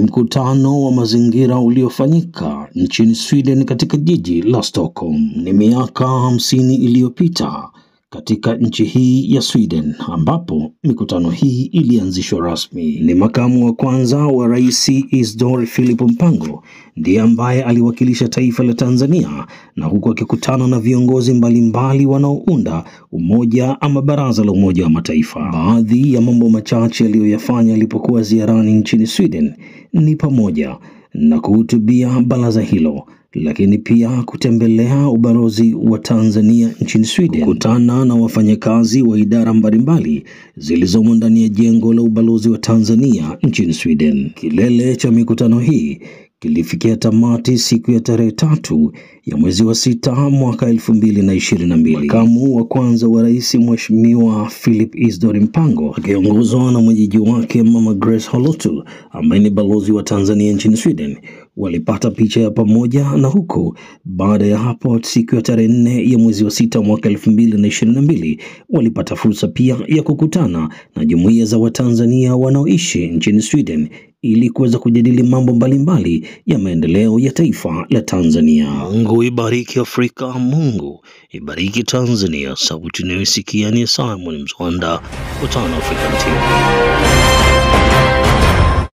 mkutano wa mazingira uliofanyika nchini Sweden katika jiji la Stockholm. Ni miaka hamsini iliyopita katika nchi hii ya Sweden ambapo mikutano hii ilianzishwa rasmi. Ni makamu wa kwanza wa rais Isidor Philip Mpango ndiye ambaye aliwakilisha taifa la Tanzania na huku akikutana na viongozi mbalimbali wanaounda umoja ama baraza la Umoja wa Mataifa. Baadhi ya mambo machache aliyoyafanya alipokuwa ziarani nchini Sweden ni pamoja na kuhutubia baraza hilo lakini pia kutembelea ubalozi wa Tanzania nchini Sweden, kukutana na wafanyakazi wa idara mbalimbali zilizomo ndani ya jengo la ubalozi wa Tanzania nchini Sweden. Kilele cha mikutano hii kilifikia tamati siku ya tarehe tatu ya mwezi wa sita mwaka elfu mbili na ishirini na mbili. Makamu wa kwanza wa rais Mheshimiwa Philip Isdor Mpango akiongozwa na mwenyeji wake Mama Grace Holotu ambaye ni balozi wa Tanzania nchini Sweden walipata picha ya pamoja, na huko baada ya hapo siku ya tarehe nne ya mwezi wa sita mwaka elfu mbili na ishirini na mbili walipata fursa pia ya kukutana na jumuiya za Watanzania wanaoishi nchini Sweden ili kuweza kujadili mambo mbalimbali ya maendeleo ya taifa la Tanzania. Mungu ibariki Afrika, Mungu ibariki Tanzania. Sauti inayosikia ni Simon Mzwanda, Utano African TV.